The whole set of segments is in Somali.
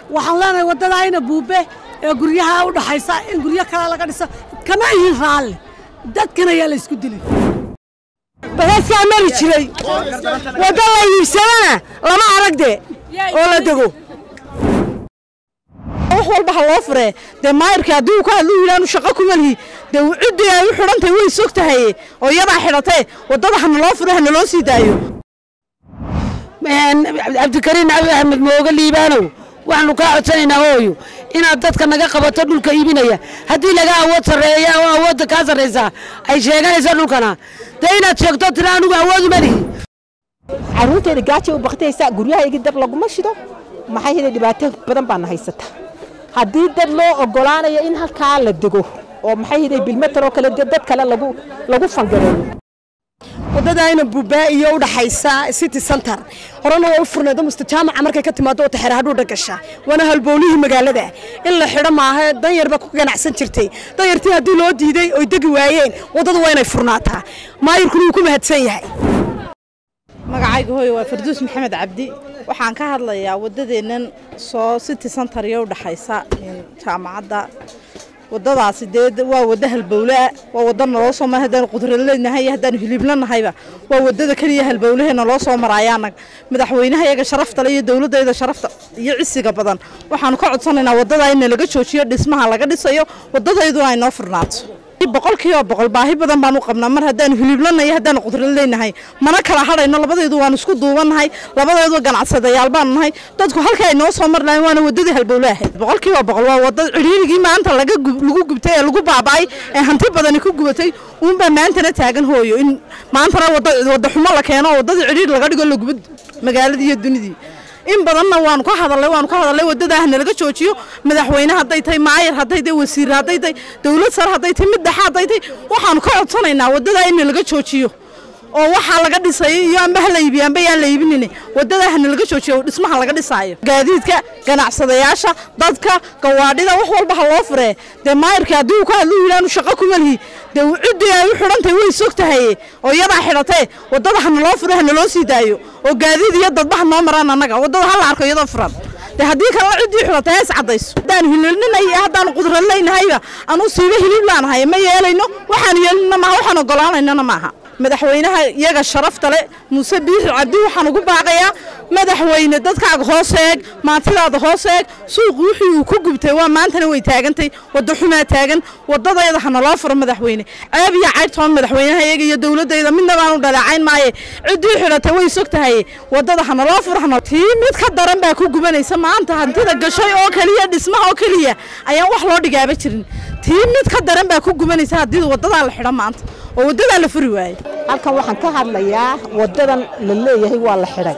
waxaan leenahay waddada ayna buube ee guryaha u dhaxaysa in guryo kale laga dhiso kama ihin raalle dadkan ayaa la isku dilay basaaskaa mari jiray wadda la iibsadana lama aragde oo la dego wax walba ha loo furee dee maayirka haddii uu ka hadlu yidhaanu shaqo kuma lihi dee ciddii ay u xidhantahay way sog tahaye oo iyadaa xidhatee waddada hana loo fure hana loo sii daayo cabdikariin cabi axmed mooga liibaanow waxaanu kaa codsanaynaa hooyo inaad dadka naga qabato dhulka iibinaya haddii laga awood sarreeya oo awoodda kaa sarraysaa ay sheeganaysa dhulkana dee inaad sheegto tira anigu awooduma lihi carruurteeda gaajay u baktaysa guryahaygi dab laguma shido maxay heda dhibaato badan baana haysata haddii dad loo ogolaanayo in halkaa la dego oo maxay heda bilmetar oo kale dad kale lagu lagu fangareeyo waddadaayna buubaa iyo u dhaxaysa city center horena waa u furneed musta jaamaca markay ka timaado wata xeer hadhuudha gasha waana halbowlihii magaalada in la xidho maaha danyarba ku ganacsan jirtay danyartii haddii loo diiday oy degi waayeen waddadu waa inay furnaataa maayirkuna wuu ku mahadsan yahay magacayga hooye waa farduus maxamed cabdi waxaan ka hadlayaa waddadeennan soo city center iyo u dhaxaysa jaamacadda waddadaasi dee waa wadda halbowlea waa wadda naloo soo mara haddaanu qudraleynahay haddaanu hiliblanahayba waa waddada keliya halbowlahe naloo soo maraayaana madaxweynaha iyaga sharaftale iyo dowladdayda sharafta iyo cisiga badan waxaanu ka codsanaynaa waddadaa in laga joojiyo dhismaha laga dhisayo waddadayduna ay noo furnaato boqolkiiba boqol baahi badan baan u qabnaa mar haddaanu hiliblanay haddaanu qudrad leynahay mana kala hadhayno labadeedu waan isku duubannahay labadeedu ganacsadayaal baanu nahay dadku halka ay noo soo mar lahayn waana waddadii halbowle ahayd boqolkiiba boqol waa wadda cidhiirigii maanta laga lagu gubtay ee lagu baaba'ay ee hanti badani ku gubatay uunbaa maantana taagan hooyo in maantana wadda wadda xumo la keeno oo waddadii cidhiir laga dhigo la gubo magaaladii iyo dunidii in badanna waanu ka hadalnay waanu ka hadalnay waddadaah nalaga joojiyo madaxweyne hadday tahay maayir hadday tahay wasiir hadday tahay dowlad sare hadday tahay mid dhexe hadday tahay waxaanu ka codsanaynaa waddadaa in nalaga joojiyo oo waxaa laga dhisay iyo amba ha la iibiyo amba yaan la iibinin waddadaa ha nalaga joojiyo dhismaha laga dhisaayo gaadiidka ganacsadayaasha dadka gawaadhida wax walba ha loo furee dee maayirka haddii uu ka hadlu yidhaanu shaqo kuma lihi dee ciddii ay u xidhantahay way sog tahaye oo iyadaa xidhatee waddada hana loo fure hana loo sii daayo oo gaadiid iyo dadbaha noo maraan annaga waddada ha la arko iyadoo furan de haddii kalena ciddii xidhatay hees caddayso haddaanu hilibninay iyo haddaanu qudradleynahayba anuu siiba hilib laanahay ma yeelayno waxaanu yeelinna maaha waxaan ogolaanaynana maaha madaxweynaha iyaga sharafta le muuse biixi cabdi waxaan ugu baaqayaa madaxweyne dadkaaga hoos eeg maantidaada hoos eeg suuqu wixii uu ku gubtay waa maantana way taagantay wadda xumaa taagan waddadayda hana loo furo madaxweyne ceeb iyo cayrtoon madaxweynaha iyaga iyo dowladdayda midna baanu dhaleecayn maaye ciddii xidhatay way sog tahay waddada hana loo furo hana tii mid ka daran baa ku gubanaysa maanta hantida gashay oo keliya dhismaha oo keliya ayaan wax loo dhigaaba jirin tii mid ka daran baa ku gubanaysa haddii waddadaa la xidho maanta oo waddadaa la furi waaye halkan waxaan ka hadlayaa waddadan la leeyahay waa la xidhay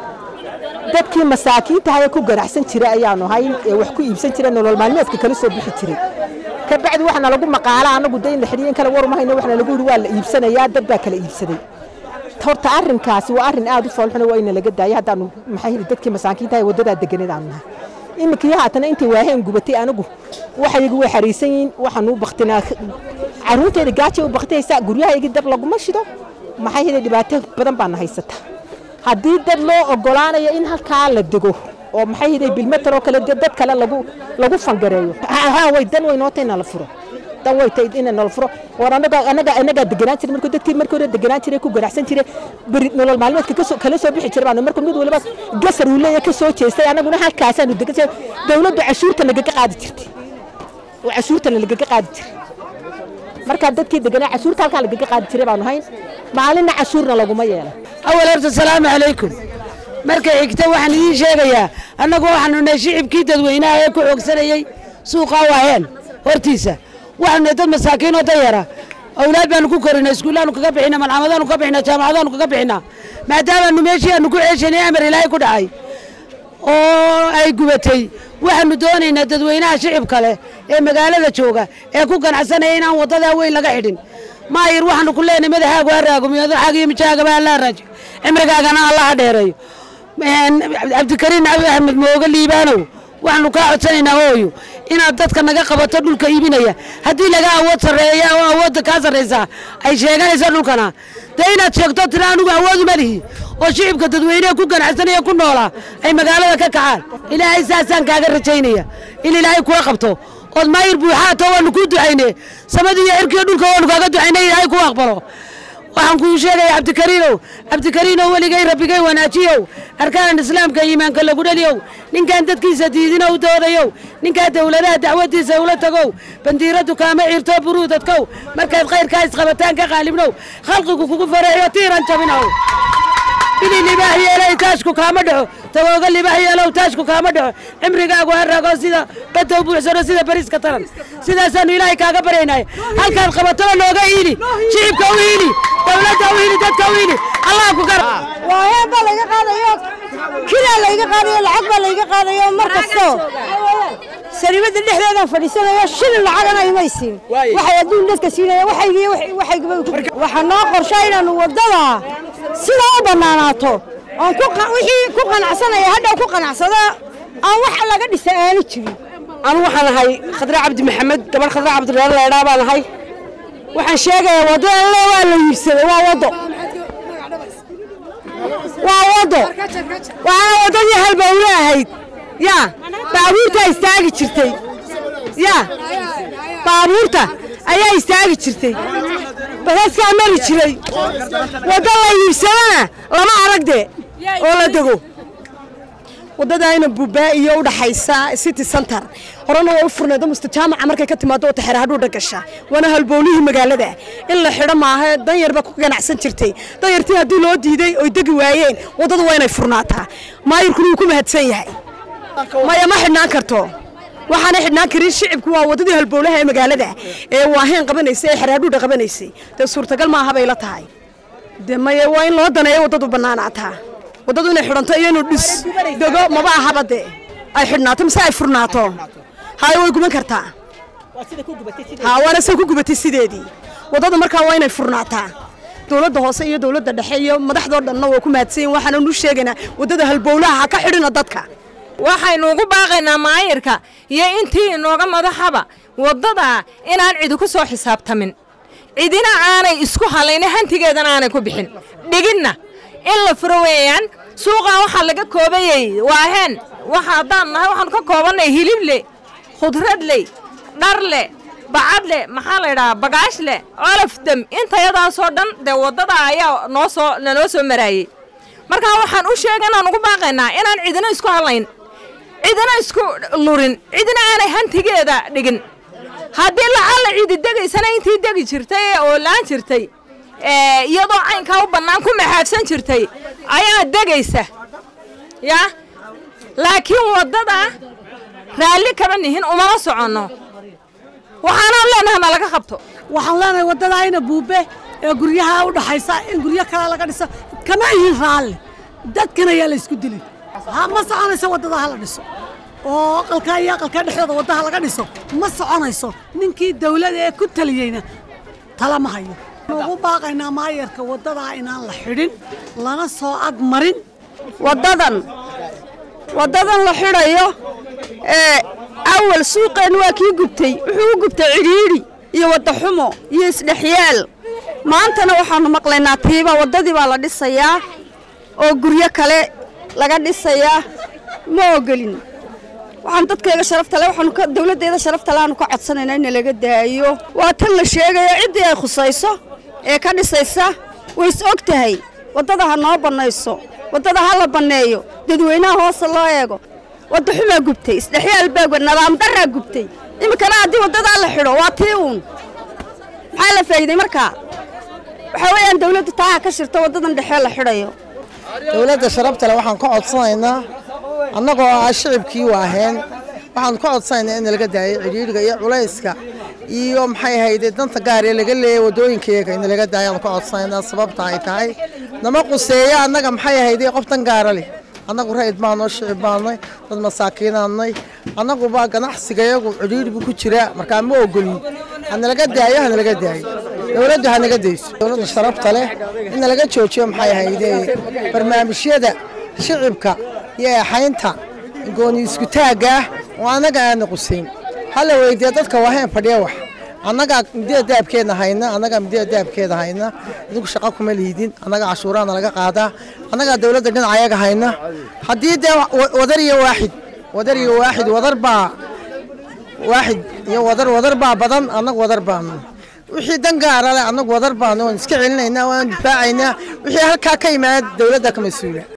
dadkii masaakiintaha ee ku ganacsan jiray ayaanu hayn ee wax ku iibsan jiray nolol maalmeedka kala soo bixi jiray ka bacdi waxaana lagu maqaala anagu de in la xidhiyo in kale warmahayno waxaana lagu yidhi waa la iibsanayaa dad baa kala iibsaday horta arrinkaasi waa arrin aad u foolxuna waa ina laga daayay haddaanu maxay hili dadkii masaakiintaha ee waddadaa deganeed aanu nahay iminkii haatana intay waaheen gubatay anigu waxayagi way xariisan yihiin waxaanu baktinaa carruurteeda gaajay u baktaysa guryahaygi dab laguma shido maxay heda dhibaato badan baana haysata haddii dad loo ogolaanayo in halkaa la dego oo maxay heda bilmetar oo kale dad kale lagu lagu fangareeyo ha way dan way noota ina la furo dan way tahay ina nala furo war anaga anaga anagaa deganaan jiray markuu dadkii markii hore deganaan jiray ku ganacsan jiray beri nolol maalmeedka kasoo kala soo bixi jiray baanu markuu mid waliba gasar uu leeyahay ka soo jeestay anaguna halkaasaanu degan jiray dowladdu cashuurta nagaga qaadi jirtay oo cashuurta nagaga qaadi jiray markaa dadkii deganaa cashuurta halkaa lagaga qaadi jiray baanu hayn maalinna cashuurna laguma yeelan awal horta asalaamu calaykum marka xigta waxaan idiin sheegayaa annagu waxaanu nahay shicibkii dadweynaha ee ku xoogsanayey suuqaa waaheen hortiisa waxaanu nahay dad masaakiin oo dayara awlaad baanu ku korinaa iskuullaanu kaga bixina malcamadaanu kaga bixina jaamacadaanu kaga bixinaa maadaamaanu meeshii aanu ku ceeshanay amar ilaahay ku dhacay oo ay gubatay waxaanu doonaynaa dadweynaha shicibka leh ee magaalada jooga ee ku ganacsanaya inaan waddadaa weyn laga xidhin maayir waxaanu ku leenahay madaxaagu ha raagumiyo madaxaaga iyo mijaagaba alla raajo cimrigaagana alla ha dheereeyo cabdikariin cabi axmed mooga liibaanow waxaanu kaa codsanaynaa hooyo inaad dadka naga qabato dhulka iibinaya haddii laga awood sarreeya oo awoodda kaa sarraysaa ay sheeganaysa dhulkana dee inaad sheegto tira anigu awooduma lihi oo shicibka dadweyneha ku ganacsanaya ku noolaa ay magaalada ka kacaan ilaahay saasaan kaaga rajaynaya in ilaahay kula qabto ood maayir buuxaato waanu kuu ducayne samadii iyo cirkiyo dhulka waanu kaaga ducaynay ilaahay kuu aqbalo waxaan kuu sheegaya cabdikariinow cabdikariinow weligay rabbigay wanaajiyow arkaan islaamka iimaanka lagu dhaliyow ninkaan dadkiisa diidina u doodayow ninkaa dowladaha dacwadiisa ula tagow bandiiradu kaama ciirto buruudadkow markaad khayrkaa isqabataan ka qaalibnow khalqigu kugu fareeyo tiiran jabinow bili libaax yeelay taashku kaama dhaco tagooga libaax yeelow taashku kaama dhaco cimrigaagu ha rago sida badow buuxsano sida bariiska taran sidaasaanu ilaahay kaaga baryaynay halkaad qabatona nooga iili shicibka u iili dowladda u iili dadka u iili allah ku gar waayaan baa layga qaadayo kidaa layga qaadayo lacag baa layga qaadayo mar kasto sariibada dhexdeedaan fadhiisanayo shilin lacagana imaysiin waxay adduun dadka siinaya waxaa noo qorshaa inaanu waddada sidaa u bannaanaato oon wixii ku qanacsanaya hadhow ku qanacsada aan wax laga dhisa aanu jirin anu waxaan ahay khadre cabdi maxamed gabadh khadre cabdiraale leedhaa baan ahay waxaan sheegayaa waddada le waa la iibsaday waa waddo waa waddo waana waddadii halbowle ahayd yaa baabuurtaa istaagi jirtay yaa baabuurta ayaa istaagi jirtay basaskaa mari jiray waddo la iibsadana lama aragde oo la dego waddadaayna buubaa iyo u dhaxaysa city center horena waa u furneedo mustajaamaca markay ka timaado oo taxeer hadhuudha gasha waana halbowlihii magaalada in la xidho maaha danyar baa ku ganacsan jirtay danyartii haddii loo diiday oy degi waayeen waddadu waa inay furnaataa maayirkuna wuu ku mahadsan yahay maya ma xidhnaan karto waxaana xidhnaan karin shicibku waa waddadii halbowlaha ee magaalada ee waaheen qabanaysay ee xeraadhuudha qabanaysay dee suurtagal maaha bay la tahay dee maya waa in loo daneeyo waddadu bannaanaataa waddadu inay xidhanto iyo inuu dhis dego maba ahaba dee ay xidhnaato mise ay furnaato haye way guban kartaa ha waana say ku gubatay sideedii waddadu markaa waa inay furnaataa dowladda hoose iyo dowladda dhexe iyo madaxdoo dhanna waa ku mahadsanyiin waxaana nu sheegaynaa waddada halbowlaha ha ka xidhina dadka waxaynu ugu baaqaynaa maayirka iyo intii inooga madaxaba waddada inaan cidi ku soo xisaabtamin cidina aanay isku halayna hantigeedana aanay ku bixin dhiginna in la furo weeyaan suuqaa waxaa laga koobayey waaheen waxa haddaan nahay waxaanu ka koobannay hilible khudradley dharle bacadle maxaa la ydhahaa bagaashle colofdem intayadaasoo dhan dee waddada ayaa noo soo nanoo soo maraayey markaa waxaan u sheega inaan ugu baaqaynaa inaan cidina isku hadlayn cidina isku lurin cidina aanay hantigeeda dhigin haddii lacalla cidi degaysana intii degi jirtay ee oolaan jirtay iyadoo caynkaa u bannaan ku maxaafsan jirtay ayaa degaysa yaa laakiin waddada raalli kama nihin umama soconno waxaanaan leenahay ma laga qabto waxaan leenahay waddadaayna buube ee guryaha u dhaxaysa in guryo kale laga dhiso kama ihin raalli dadkana yaa la isku dilin ha ma soconayso waddada ha la dhiso oo aqalkaa iyo aqalkaa dhexdooda waddaha laga dhiso ma soconayso ninkii dawlada ee ku taliyeyna tala ma hayo ugu baaqaynaa maayarka waddadaa inaan la xidhin lana soo ag marin waddadan waddadan la xidhayo ee awal suuqeen waa kii gubtay wuxuu u gubtay cidhiidhi iyo wadda xumo iyo isdhexyaal maantana waxaannu maqlaynaa tiiba waddadii baa la dhisayaa oo guryo kale laga dhisayaa ma ogolin waxaan dadkayga sharafta le waxaanu ka dawladdeeda sharafta le aanu ka codsanaynaa in laga daayo waa tan la sheegayo ciddii ay khusayso ee ka dhisaysa way is og tahay waddada ha noo bannayso waddada ha la banneeyo dadweynaha hoose loo eego wadda xumaa gubtay isdhexyaal baa nadaam darraa gubtay iminkana haddii waddadaa la xidho waa tii uun maxaa la faa'iiday markaa waxaa weeyaan dawladdu taaha ka shirto waddadan dhexee la xidhayo dowladda sharabtale waxaan ka codsanaynaa annagoo ah shicibkii waaheen waxaan ka codsanaynaa in laga daayo cidhiidhiga iyo culayska iyo maxay ahayde danta gaar ee laga leeyay waddooyinkayaga in laga daayo aan ka codsanaynaa sababta ay tahay nama quseeya annaga maxay ahayde qof dan gaara leh annagu ra'id baanoo shicib baannay dad masaakiinaannay annaguba ganacsigayagu cidhiidhi buu ku jiraa markaa ma ogolin hanalaga daayo hanalaga daayo dowladdu hanaga dayso dowladda sharafta leh in laga joojiyo maxay ahayde barnaamijyada shicibka iyo eexaynta gooni iskutaagga ah oo annaga aana qusayn hala weydiiya dadka waaheen fadhiya wax annagaa midida daabkeedna hayna annagaa midida daabkeeda hayna idinku shaqo kuma liidin annagaa cashuuraana laga qaadaa annagaa dowladda dhinaca ayaga hayna haddii dee wa- wadar iyo waaxid wadar iyo waaxid wadar baa waaxid iyo wadar wadar baa badan annagu wadar baanu wixii dan gaara leh annagu wadar baanu waan iska celinaynaa waan difaacaynaa wixii halkaa ka yimaada dowladda ka mas-uula